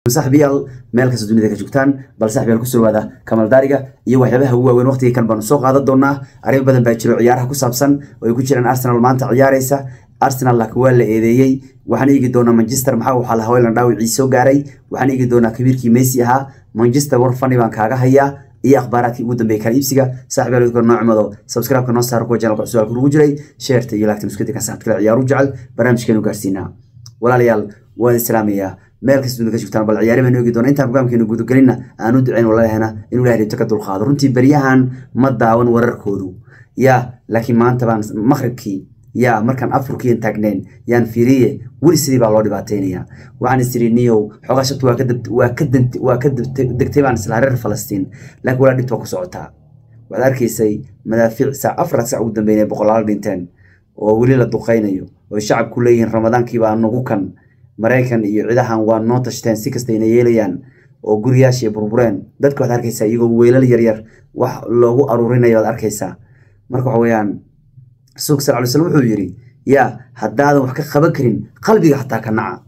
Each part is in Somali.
saaxiibayaal meel kasta dunida ka joogtaan bal saaxiibayaal ku soo waada kamal daariga iyo waxyaabaha ugu waaweyn waqtiga kan baanu soo qaadan doonaa arrimo badan baa jiro ciyaaraha ku saabsan oo ay ku jiraan arsenal maanta ciyaaraysa arsenal laakiin waa la eedeeyey waxaan eegi doonaa manchester maxaa waxaa la haweylan dhaawicii soo gaaray waxaan eegi doonaa kabiirkii messi ahaa manchester war fani baan kaaga hayaa iyo akhbaaraadkii ugu dambeeyay kala iibsiga saaxiibayaal idinka noo cimado subscribe-ka noo saara kuwa channelka cusub ku jiray sheerta iyo laagtan isku dika saxad kale ciyaaru jecel barnaamijkeenu gaarsiinaa walaalayaal waan islaamayaa meel kasta dunida ka joogtaan bal ciyaari baan oogi doona intaan programkeenu gudagelinna aan u ducayn walaalahena inuu ilahay dhibto ka dulqaado runtii beryahan ma daawan wararkoodu yaa laakiin maanta baan maqribkii yaa markaan afurkiin taagneen yaan fiiriye weli sidii baa loo dhibaateynaya waxaan isiri niyow xoogaa shabta waa ka waa ka waa ka degtay baan isla reer falastiin laakiin walaa dhibta waa ku socotaa waxaad arkaysay madaafiic saac afar saac ugu dambeynaya boqolaal dhinteen oo weli la duqaynayo oo shacabku leeyihiin ramadaankiibaa nagu kan maraykan iyo cidahan waa noo tashteen si kastayna yeelayaan oo guriyaashii burbureen dadka waxaad arkaysaa iyagoo weylal yaryar wax loogu aruurinayo waad arkaysaa marka waxa weeyaan rasuulka sal ly slam wuxuu yidhi yaa haddaadan wax ka qaban karin qalbiga xataa ka naca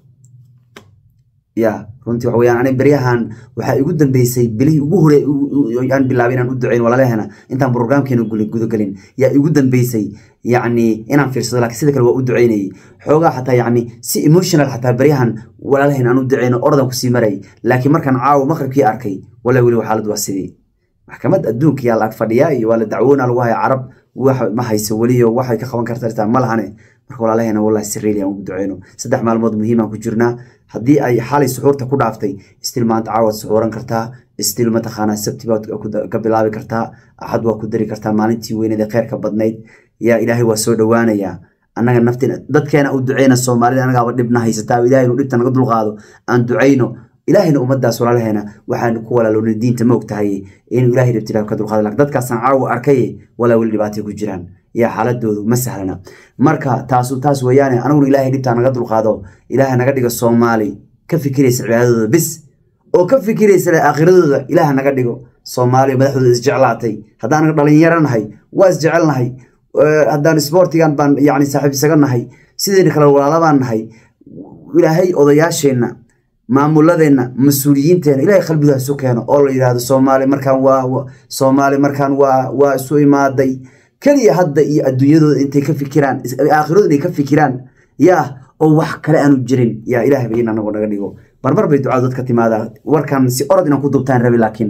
ya runtii waxa weyaan ani beryahan waxaa igu dambeysay bilihii ugu hore aan bilaabay inaan u ducayn walaalahena intaan brograamkeena gudagelin yaa igu dambeysay yacni inaan fiirsado lakiin sida kale waa u ducaynayay xoogaa xataa yacni si emotional xataa beryahan walaalaheen aan u ducayno oradan kusii maray laakiin markaan caawo maqribkii arkay walaa weli xaalad waa sidii maxkamad adduunka yaa la ag fadhiyaa iyo waa la dacwoona lagu haya carab wax ma hayso weliyo waxay ka qaban karta ma lahane marka walaalaheena wallahi sirreeliyan ugu duceyno saddex maalmood muhiimaan ku jirnaa haddii ay xalay suxuurta ku dhaaftay istil maanta caawad suxuuran kartaa istil mataqaanaa sabti baad ka bilaabi kartaa axad waa ku dari kartaa maalintii weyneed ee kheyrka badnayd yaa ilaahay waa soo dhowaanayaa annaga nafteena dadkeena u duceyna soomaalida anagaaba dhibna haysataa ilahay inu dhibta naga dulqaado aan ducayno ilaahayna ummadaas walaalaheena waxaan ku walaaloona diinta ma og tahay inuu ilahay dhibta ilaah ka dulqaado lakin dadkaasaan caawa arkay walaa weli dhibaatay ku jiraan yaa xaaladoodu ma sahlana marka taasu taas weeyaane anaguna ilaahay dhibtaa naga dulqaado ilaaha naga dhigo soomaali ka fikiraysa cibaadadooda bis oo ka fikiraysa aakhiradooda ilaah naga dhigo soomaaliya madaxdooda isjeclaatay haddaan naga dhalinyaro nahay waa isjecelnahay haddaan sportigan baan yani saaxiib isaga nahay sidayna kale walaalabaan nahay ilaahay odayaasheenna maamuladeenna mas-uuliyiinteena ilahay qalbiga isu keeno oo la yidhaahdo soomaali markaan waa soomaali markaan waa waa isu imaaday keliya hadda iyo adduunyadooda intay ka fikiraan aakhirooda inay ka fikiraan yaa oo wax kale aanu jirin yaa ilaah ba in anagu naga dhigo marmar bay ducadu dadka timaadaa warkan si orod inaan ku dubtaan rabi laakiin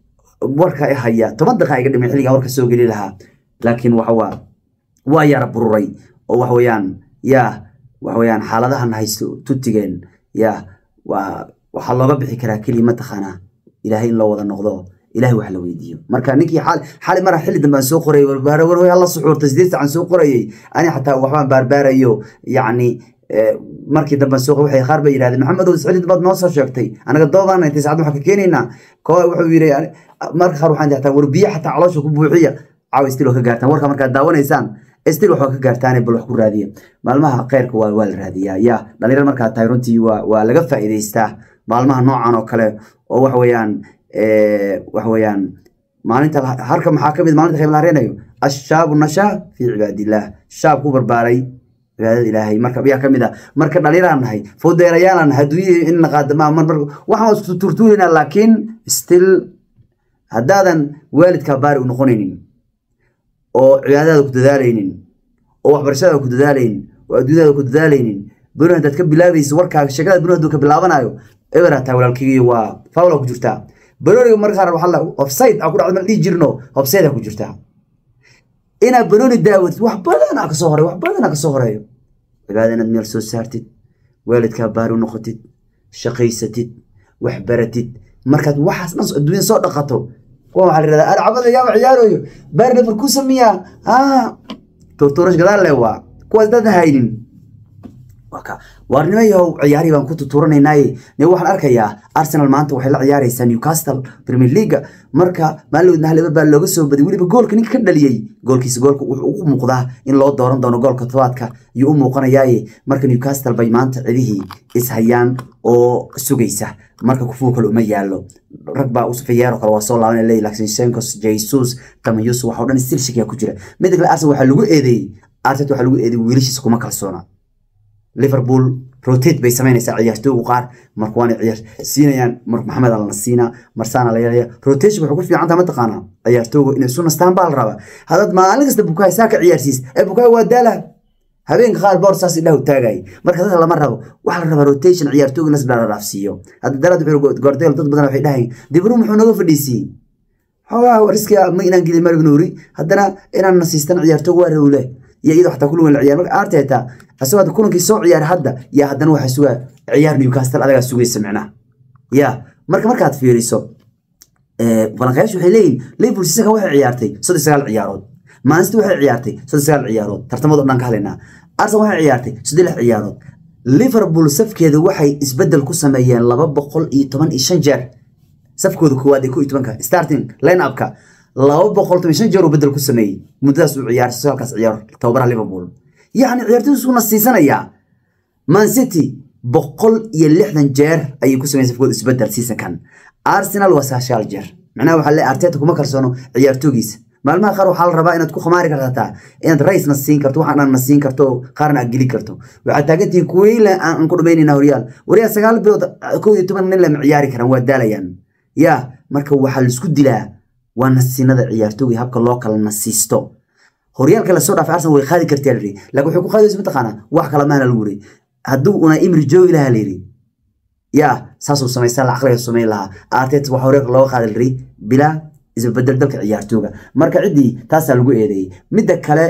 warka i haya toban daqiiqa iga dhimay xilligaa warka soo geli lahaa laakiin waxa waa waa yara bururay oo waxa weeyaan yaa waxa weeyaan xaaladahan haysto tutigeen yaa waa waxaa looga bixi karaa keliya mataqaanaa ilaahay in loo wada noqdo ilahay wax la weydiiyo marka ninkii xali mara xilli dambe aan soo qorayay warwarhoy alla suxuurtay sideed sacan soo qorayay ani xataa waxbaan baarbaarayo yacni markii dambe soo waxay qaar bay yidhahdeen maxamedow iscilid baad noo soo sheegtay anaga doobaan intay saacad waxaan ka keenaynaa koo wuxuu yidhi marka qaar waxaan xataa war biyo xataa caloosha ku buuxiya caawa stil waa ka gaartaan warka markaad daawanaysaan stil waxaa ka gaartaane bal wax ku raadiya maalmaha kheyrka waa waa la raadiyaa yaa dhalinyar markaa tahay runtii waa waa laga faa'iidaystaa maalmaha noocan oo kale oo waxa weeyaan waxa weeyaan maalinta harka maxaa kamid maalinta khayr la hareenayo ashaabu nashaa fii cibaadillaah shaab ku barbaaray cibaadada ilaahay marka yaa kamid ah marka dhalinyaraan nahay fowdeerayaalaan nahay adduunyada in naqaadama mar mar waxaan isku turtuurinaa laakiin still haddaadan waalidkaa baari u noqonaynin oo cibaadadaada ku dadaalaynin oo waxbarashadaada ku dadaalaynin oo adduunyadaada ku dadaalaynin beri haddaad ka bilaabaysa warkaaga sheekada beri hadduu ka bilaabanayo eber hataa walaalkeygiyo waa fawla ku jirtaa banooniga marka qaar waxaa la offside aa ku dhacda mal dhihi jirno offside aa ku jirtaa inaad banooni daawatid wax badan aa kasoo horeeyo wax badan aa kasoo horeeyo cibaada inaad meel soo saartid waalidkaa baari u noqotid shaqaysatid wax baratid markaad waxaas dhan adduunyada soo dhaqato kuwa waxaa la yidhahdaa alcabada yaaba ciyaarooyo baari nafar ku sameeyaa ah torturash gadaal le waa kuwaas daadan haynin waarnimo yahow ciyaarihii baan ku tuturanaynaye ne waxaan arkayaa arsenal maanta waxay la ciyaaraysaa newcastle premier leaga marka maalin hal baa looga soo baday weliba goolka ninka ka dhaliyey goolkiisa goolka wuxuu ugu muuqdaa in loo dooran doono goolka tobaadka ayuu u muuqanayaaye marka newcastle bay maanta cidihii ishayaan oo sugaysa marka kufuu kale uma yaalo rag baa usafayeero kale waa soo laaban leey laakiin senkos jesus tamayus waxa o dhan stil shakiya ku jira midda kale arsenal waxaa lagu eedeeyey artet waxaa lagu eedeeyey wiilashiisa kuma kalsoona liverpool rotate bay samaynaysaa ciyaartooygu qaar marka waana ciyaar siinayaan mar maxamed alna siina marsaana la yeelaya rotation waxay ku fiican tahay mataqaanaa ciyaartooygu inay isu nastaan baa la rabaa haddaad maalin kasta bukaay saa ka ciyaarsiis ee bukaay waa daala habeenka qaar boor saas idhahu taagay marka dadka lama rabo waxaa la rabaa rotation ciyaartooyga nas dhaafsiiyo hadda daraad wuxuu gordeel dad badan waxay dhahayn dibru muxuu naga fadhiisiyey xoogaa riskiga ma inaan gelin marib nuuri haddana inaan nasiistan ciyaartooga waa rawle iyo iyadoo xataa kulan la ciyaar marka arteta asagoo hadda kulankii soo ciyaaray hadda yaa haddana waxaa sugaa ciyaar newcastle adagaa sugaysa micnaha ya marka markaad fiiriso falanqayaashu waxay leeyihin liverpool sisaga waxay ciyaartay soddon sagaal ciyaarood maansity waxay ciyaartay soddon sagaal ciyaarood tartamada o dhan ka hadlaynaa arsenal waxay ciyaartay soddon lix ciyaarood liverpool safkeeda waxay isbedel ku sameeyeen laba boqol iyo toban iyo shan jeer safkooda koowaad ee ko iyo tobanka starting line upka laba boqol toban shan jeer uu bedel ku sameeyey muddadaas uu ciyaaray sagaalkaas ciyaar tababaraha liverpool yacni ciyaartoydu isuna siisanayaa man city boqol iyo lixdan jeer ayay ku sameeyeen safkooda isbedel seasonkan arsenal waa sagaashaal jeer macnaha waxaa leeyahay arteta kuma kalsoono ciyaartoogiisa maalmaha qaar waxaa la rabaa inaad ku khamaari kartaa inaad raysna siin karto waxaan na siin karto qaarna aad geli karto waxaad taagantihiin kuweyle aan ku dhamaynayna horyaal waryaal sagaal bilood kow iyo toban nin lama ciyaari karaan waa daalayaan ya marka waxaa laisku dilaa waa nasiinada ciyaartooga habka loo kala nasiisto horyaalka lasoo dhaafay arsenal way qaadi kartaa layidhi laakiin waxay ku qaadaysa mataqaanaa wax kala maana lagu yiri hadduu una imri joogi lahaa layidhi ya saasuu samaysan la caqliga samayn lahaa artet waxa horyaalka looga qaadi layidhi bilaa isbedel dalka ciyaartooga marka ciddii taasaa lagu eedeeyey midda kale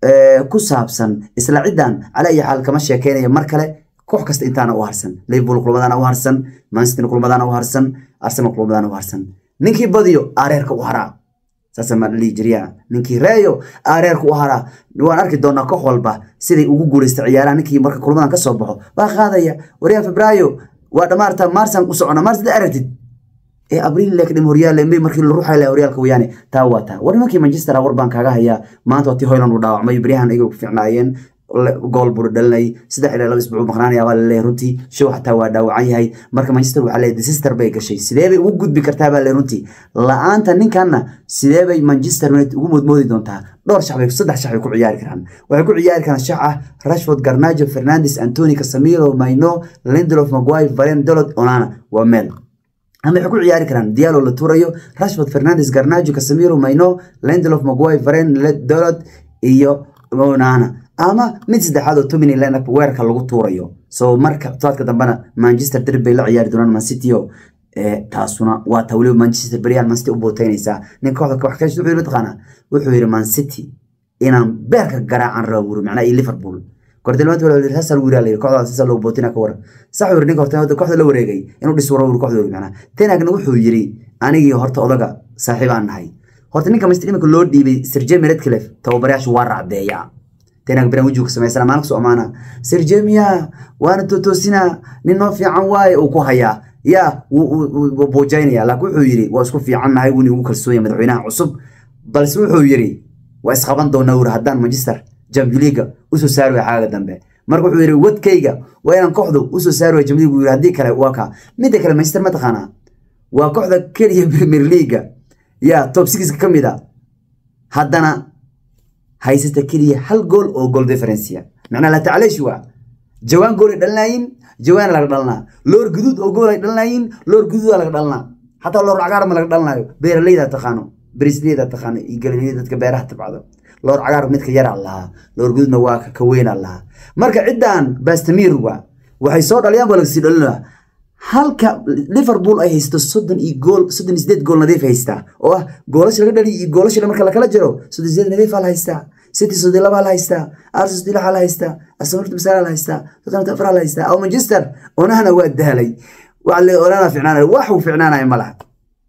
ku saabsan isla ciddan cala iyo xaal kama sheekeynayo mar kale koox kasta intaana u harsan liverpool kulmadaana u harsan manchester kulmadaana u harsan arsenal kulmadaana u harsan ninkii badiyo aareerka u haraa saasa maa dhihi jiriya ninkii reeyo aareerka u haraa waan arki doonaa koox walba siday ugu guuleysta ciyaaraha ninkii marka kulmadan ka soo baxo baa qaadaya waryaa febraayo waa dhamaarta maarsan u socona maars da aragtid ee abriil lek dhim horyaal may markii la ruuxay horyaalka weeyaane taa waa taa war nimankii manchester war baan kaaga hayaa maanta waa tii hoyland uu dhaawacmay beryahan iyaga ku fiicnaayeen gool buu dhalinay saddex ilaa laba isbuuc maqnaanaya baa laleeyahay runtii show xataa waa dhaawacan yahay marka manchester waxaa leeyahay sister bay gashay sidee bay ugu gudbi kartaa baa leeyahay runtii la-aanta ninkanna sidee bay manchester united ugu moodmoodi doontaa dhowr shax bay saddex shax bay ku ciyaari karaan waxay ku ciyaari karaan shax ah rashford garnajo fernandes antoni casamiro maino lindelof maguire varen dolod onana waa meel ama waxay ku ciyaari karaan dialo la tuurayo rashford fernandes garnajo casamiro maino lindelof maguire varen dolod iyo onana ama mid saddexaad oo tomini lineup weerarka lagu tuurayo so marka tobaadka dambena manchester derby bay la ciyaari doonaan man city o taasuna waa taa weliba manchester beryahan man city u booteynaysaa nin kooxda wax ka wuxuu yiri mataqaanaa wuxuu yiri man city inaan beerka garaacan rabo wuri macnaha iyo liverpool kordilmaanta wala yiri saasal wiira layiri kooxda saasal loo bootina ka waran sax yiri ninka horta kooxda la wareegay inuu dhis waro kooxda wuri macnaha tenagna wuxuu yiri anigii horta odaga saaxiib aan nahay horta ninka manchester imika loo dhiibay sir jamie redcliffe tababarayaashu waa racdeeyaa tenag biran wajigu samaysana maalin kusoo amaana sir jamia waana totoosina nin noo fiican waaye uu ku hayaa ya buujaynaya laakiin wuxuu yiri waa isku fiican nahay wuni ugu kalsoon yahay madaxweynaha cusub balse wuxuu yiri waa isqaban doonaa wuri haddaan manchester champions league usoo saari waay xaaga dambe marka wuxuu yiri wadkayga waa inaan kooxdu usoo saari waay champions league yiri haddii kale waa ka midda kale manchester mataqaanaa waa kooxda keliya premier league ya top sixka ka mid a haddana haysata keliya hal gool oo goal differencia macnaa la tacleesh waa jawaan gool ay dhalinayin jawaan laga dhalinaa loor guduud oo gool ay dhalinayin loor guduuda laga dhalinaa xataa loor cagaar ma laga dhalinayo beeraleyda taqaano berisleyda taqaano iyo galileyda dadka beeraha tabcdo loor cagaar midka yaraa lahaa loor guduudna waa ka weynaa lahaa marka ciddan bastamir waa waxay soo dhaliyaan baa lagasii dhalinaa halka liverpool ay haysto soddon iyo gool soddon iyo sideed gool nadiif haystaa oo ah goolasha laga dhaliyo iyo goolasha marka lakala jiro soddon iyo sideed nadiif la haystaa city soddon laba la haystaa arsenal soddon lix la haystaa arsenal horta masaala la haystaa tottenham afar la haystaa aw manchester onahana waa daalay waxa le onana ficnaanaya wax uu ficnaanaya ma laha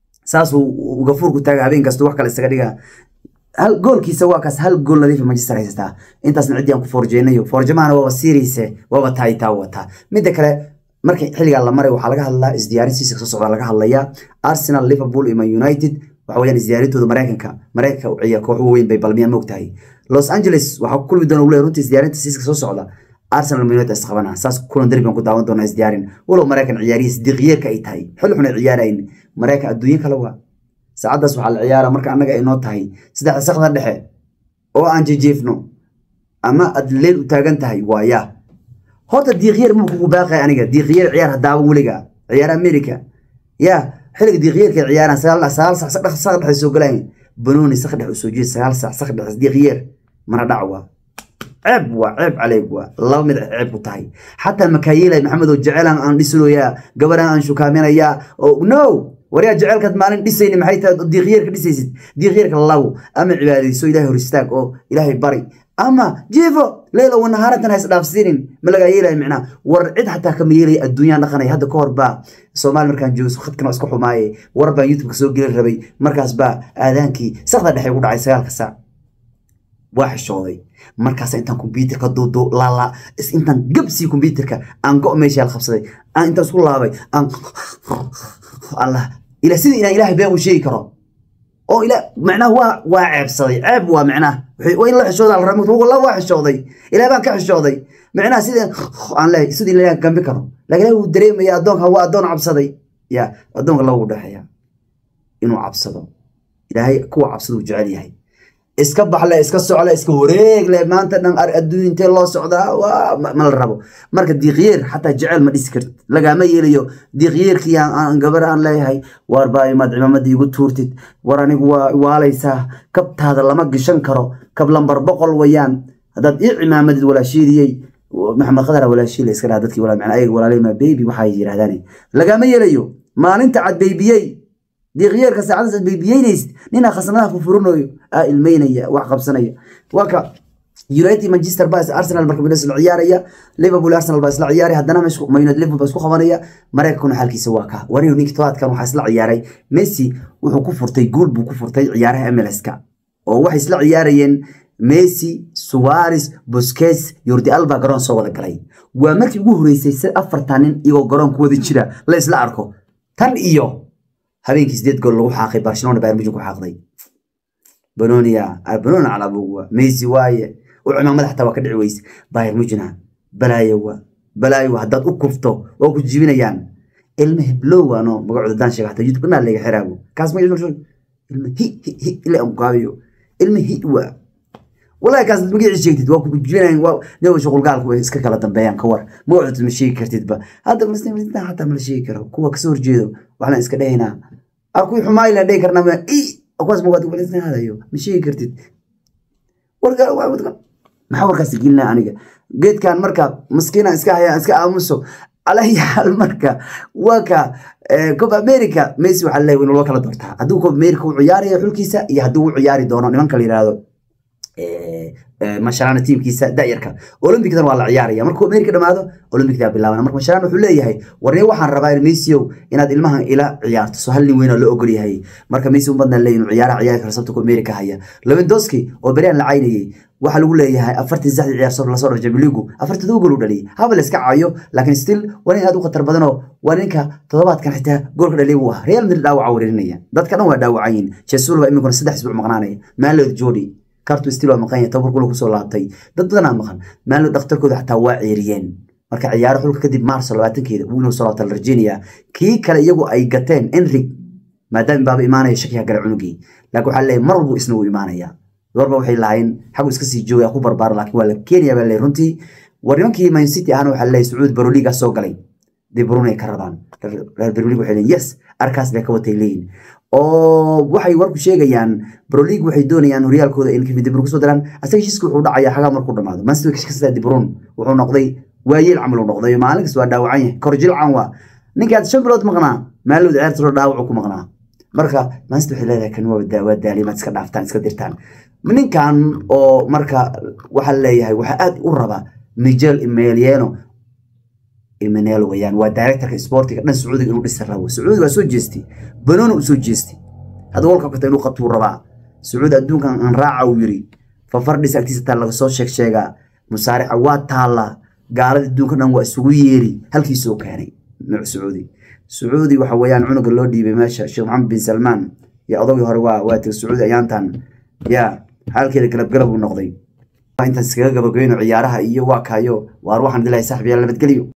saasuu gafuurku taaga habeen kasta wax kale isaga dhigaa hal goolkiisa waa kaas hal gool nadiifa manchester haysataa intaasna ciddii aan ku forjeynayo forjamahana waaba siiriise waaba taayitaa wataa midda kale marka xilligaa la maray waxaa laga hadlaa isdiyaarin siisa soo socda laga hadlayaa arsenal liverpool iyo man united waxa weeyaan isdiyaarintooda maraykanka maraykanka u ciyaar koox weyn bay balmiyaa moogtahay los angeles waxaa ku kulmi doona wule runtii isdiyaarinta siiska soo socda arsenal man united isqabana saas kulan derbi aan ku daawan doonaa isdiyaarin walow maraykan ciyaarihiis diiqyeerka ay tahay xilli xun ay ciyaarayn maraykan adduunyo kale waa saacaddaas waxaa la ciyaara marka annaga ay noo tahay saddexda sakda dhexe oo aan jejeefno ama aad leel u taagan tahay waaya horta diiqyeer muu kugu baaqay aniga diiqyeer ciyaar hadaaba weliga ciyaar america ya xilliga diiqyeerka ciyaaraan sagaal sagaal sac saddex sac dhexe soo galaan banooni sax dhex usoo jeed sagaal sac sax dhexe diiqyeer mana dhac waa ceeb waa ceeb caleyg waa laba mid ceeb ku tahay xataa makaayilay maxamed oo jeceelan aan dhisloyaa gabaraan aan shukaaminayaa oo no waryaa jecelkaad maalin dhisayni maxay tahay diiqyeerka dhisaysid diiqyeerka labo ama cibaadayso ilahay hor istaag oo ilaahay bari ama jiifo leyla wanahaaratan ha isdhaafsiinin ma lagaa yeelaya micnaa war cid xataa kama yeelaya adduunyaan dhaqanaya hadda ka hor baa soomaali markaan joogo khadkan waa iska xumaaye war baan youtubeka soo gelin rabay markaas baa aadaankii sakda dhexe ugu dhacay sagaalka saac waa xishooday markaas intaan kombyuutarka duudu laala intaan gabsii kombyuutarka aan go meesha qabsaday aan intaan isku laabay aan allah ila sidii inaan ilaahay been u sheegi karo oo ila macnaha waa waa ceebsaday ceeb waa macnaha waa in la xishooda la ramo wallah waa xishooday ilaah baan ka xishooday macnaha sidii aan leeyahay sidii ilaahay gambi karo laakiin ilaahay wuu dareemaya addoonka waa addoon cabsaday ya addoonka lagu dhexeeya inuu cabsado ilaahay kuwa cabsada uu jecel yahay iska baxle iska socle iska wareegle maanta dhan adduun intee loo socdaa waa ma la rabo marka diiqyeer xataa jecel ma dhisi kartid lagaama yeelayo diiqyeerkii aan gabar aan leeyahay waar baa imaad cimaamada igu tuurtid war anigu waa waalaysaa kabtaada lama gashan karo kab lambar boqol wayaan haddaad ii cimaamadid walaashiidiyey maxamed qadar walaashiile iska dhaha dadkii walaa macna ayaga walaaleyma baby waxay yidhahdaan lagaama yeelayo maalinta cad baybiyey diiqyeerka saacadaas aad baybiyeynaysid ninaa khasnadaha fufurinayo aa ilmeynaya wax qabsanaya waa ka united manchester baa arsenal marka bina isla ciyaaraya liverpool arsenal baa isla ciyaaraya haddana mayunad liverpool baa isku qabanaya mareykankuna xaalkiisa waa ka wariyo ninki tobaadkan waxaa isla ciyaaray messi wuxuu ku furtay guul buu ku furtay ciyaaraha mlska oo waxay isla ciyaarayeen messi suwares busquets yordi alba garoon soo wada galay waa markii ugu horeysay si afartan nin iyagoo garoon ku wada jira la isla arko tan iyo habeenkii sideed gool lagu xaaqay barcelona bayern munchen ku xaaqday banonia banoni calabugwa messi waaye u cimaamada xataa waa ka dhici weyse bayern munchena balaayo waa balaayo haddaad u kufto waa ku jibinayaan ilma heblow ano magacooda daan sheega xataa youtube kanaa laga xiraago kaas ma ilma hi hi hi ila aan kaabiyo ilma hi waa والله كاس مقيع شيكتid waa ku jibinayn waa niyo shaqulgaalku way iska kala dambeeyaan ka war magacooda ma sheegi kartid ba hadda musliminta xataa ma la sheegi karo kuwa kasoo horjeedo waxaan iska dhahaynaa aku xumaay la dhihi karnaa ma i kuwaas ma waad walisna hadayo ma sheegi kartid warka maxaa warkaas gelinaa aniga geedkan marka maskiina iska haya iska aamuso على حال مركا وكا كوب امريكا ميسي waxaa leeyahay inuu loo kala doortaa hadduu koob america u ciyaarayo xulkiisa iyo hadduu u ciyaari doono nimanka la yiraahdo masharana tiimkiisa da'yarka olympicadan waa la ciyaaraya markuu america dhamaado olympicdaa bilaabana marka masharana wuxuu leeyahay warniyo waxaan rabaa in messiow inaad ilmahan ila ciyaarto so hal nin weyn oo la ogol yahay marka messi un badna leeyahay inuu ciyaara ciyaari karo sabta ku america haya lewandowski oo beryan la caynayay waxaa lagu leeyahay afartii saddexdii ciyaar soo lasoo dhafay Champions League afartii todoba gool u dhaliyay haba la iska caayo laakiin still waa nin aad u khatar badan oo waa ninka toddobaadkan xitaa goolka dhaliyay uu ah Real Madrid dhaawaca wareerinaya dadka dhan waa dhaawacayin Jesus baa iminkuna saddex isbuuc maqnaanaya Maalod Jody kartu still waa maqan yahay tabar kula kusoo laabtay dad badan aa maqan Maalod dhakhtarkooda xataa waa ceeriyeen marka ciyaaro xulka kadib Maarso 20keeda uu inuu soo laabtay Virginia kii kale iyagu ay gateen Enric maadaama baaba imaanaya shakiga gala cunugii laakiin waxaa leeyahay mar walba isna uu imaanaya warba waxay lahayn xagu iska sii joogaya ku barbaaro laakiin waa la keenaya baa leeyahay runtii war nimankii man city ahana waxaa leeyahay sacuud baroliga soo galay de brune ay ka rabaan reer baroliga waxay leeyihin yes arkaas bay ka watay leeyihin oo waxay warku sheegayaan baroliga waxay doonayaan horyaalkooda in kevin de bruyne kusoo daraan asaga heshiiska wuxuu dhacayaa xagaa markuu dhamaado man city way kashkastaa de bruyne wuxuu noqday waayeel camal uu noqday maalin kasta waa dhaawacan yahay korjilcan waa ninkaad shan bilood maqnaa maalowda ciyaarta dhaawacu ku maqnaa marka man city waxay leedahay kan waa daalimaad iska dhaaftaan iska dirtaan ninkan oo marka waxaa leeyahay waxaa aad u raba miguel emeliano emenelo wayaan waa directorka sportiga dhan sacuudiga inuu dhisa rabo sacuudiga waa soo jeestay banooni u soo jeestay hadda walka kata inuu qabtuu rabaa sacuudi adduunkan aan raaca uu yiri fafardhis agtiisa taa laga soo sheeg sheegaa musaarixa waa taalla gaalada adduunka dhan waa isugu yeeri halkiisoo keenay nuuc sacuudi sacuudi waxa weeyaan cunuga loo dhiibay meesha sheekh maxamed bin salmaan iyo odagii hore waa waa tiri sacuudi ayaantan yaa xaalkeeda galabgalab uu noqday intaas iskaga gabagabayno ciyaaraha iyo waa kaayo waar waxaan dilahay saaxiib yaal nabadgelyo